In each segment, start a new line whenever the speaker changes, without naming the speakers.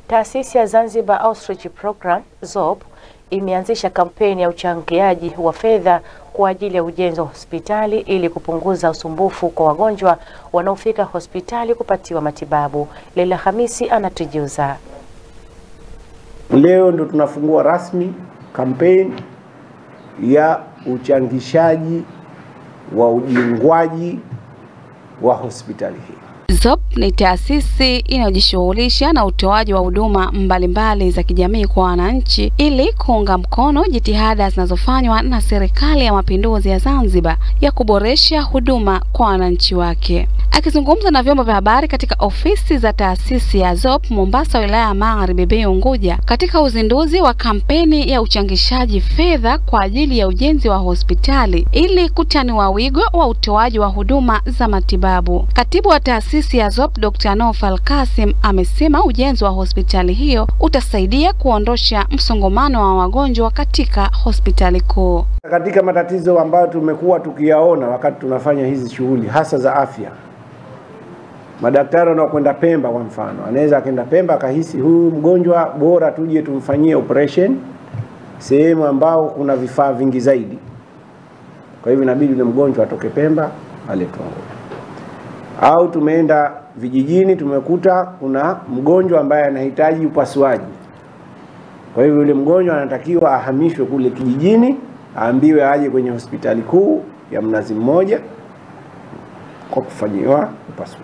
Taasisi ya Zanzibar Outreach Program ZOP imeanzisha kampeni ya uchangiaji wa fedha kwa ajili ya ujenzi wa hospitali ili kupunguza usumbufu kwa wagonjwa wanaofika hospitali kupatiwa matibabu. Leila Hamisi anatujuza.
Leo ndo tunafungua rasmi kampeni ya uchangishaji wa ujengwaji wa hospitali hii.
ZOP ni taasisi inayojishughulisha na utoaji wa huduma mbalimbali za kijamii kwa wananchi ili kuunga mkono jitihada zinazofanywa na Serikali ya Mapinduzi ya Zanzibar ya kuboresha huduma kwa wananchi wake. Akizungumza na vyombo vya habari katika ofisi za taasisi ya ZOP Mombasa, wilaya ya Magharibi B Unguja, katika uzinduzi wa kampeni ya uchangishaji fedha kwa ajili ya ujenzi wa hospitali ili kutanua wigo wa utoaji wa huduma za matibabu, katibu wa taasisi ya ZOP Dr. Nofal Kasim amesema ujenzi wa hospitali hiyo utasaidia kuondosha msongamano wa wagonjwa katika hospitali kuu.
Katika matatizo ambayo tumekuwa tukiyaona wakati tunafanya hizi shughuli hasa za afya, madaktari wanaokwenda Pemba kwa mfano, anaweza akaenda Pemba akahisi huyu mgonjwa bora tuje tumfanyie operation sehemu ambao kuna vifaa vingi zaidi. Kwa hivyo inabidi yule mgonjwa atoke Pemba aletwe Unguja. Au tumeenda vijijini, tumekuta kuna mgonjwa ambaye anahitaji upasuaji. Kwa hivyo yule mgonjwa anatakiwa ahamishwe kule kijijini, aambiwe aje kwenye hospitali kuu ya Mnazi Mmoja kwa kufanyiwa upasuaji.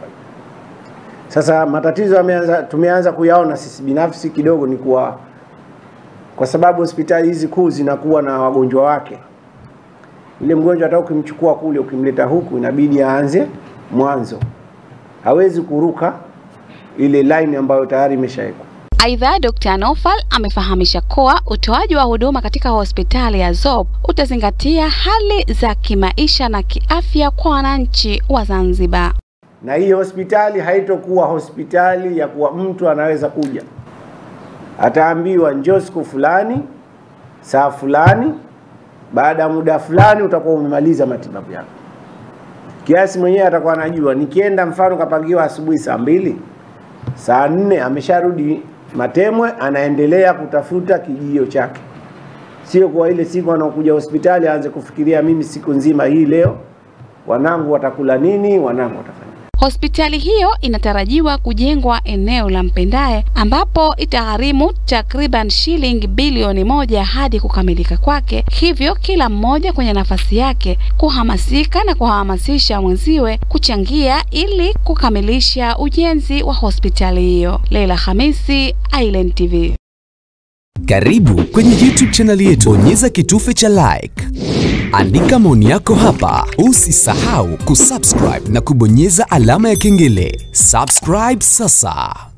Sasa matatizo yameanza, tumeanza kuyaona sisi binafsi kidogo, ni kuwa kwa sababu hospitali hizi kuu zinakuwa na wagonjwa wake. Yule mgonjwa hata ukimchukua kule ukimleta huku, inabidi aanze mwanzo, hawezi kuruka ile line ambayo tayari imeshawekwa.
Aidha, Dr. Nofal amefahamisha kuwa utoaji wa huduma katika hospitali ya ZOP utazingatia hali za kimaisha na kiafya kwa wananchi wa Zanzibar.
Na hii hospitali haitokuwa hospitali ya kuwa mtu anaweza kuja ataambiwa njoo siku fulani saa fulani, baada ya muda fulani utakuwa umemaliza matibabu yako. Kiasi mwenyewe atakuwa anajua, nikienda mfano kapangiwa asubuhi saa mbili, saa nne amesharudi Matemwe, anaendelea kutafuta kijio chake, sio kwa ile siku anaokuja hospitali aanze kufikiria mimi siku nzima hii leo wanangu watakula nini, wanangu watafanya
Hospitali hiyo inatarajiwa kujengwa eneo la Mpendae ambapo itagharimu takriban shilingi bilioni moja hadi kukamilika kwake, hivyo kila mmoja kwenye nafasi yake kuhamasika na kuhamasisha mwenziwe kuchangia ili kukamilisha ujenzi wa hospitali hiyo. Leila Hamisi, Island TV.
Karibu kwenye YouTube chaneli yetu, bonyeza kitufe cha like, andika maoni yako hapa. Usisahau kusubscribe na kubonyeza alama ya kengele. Subscribe sasa.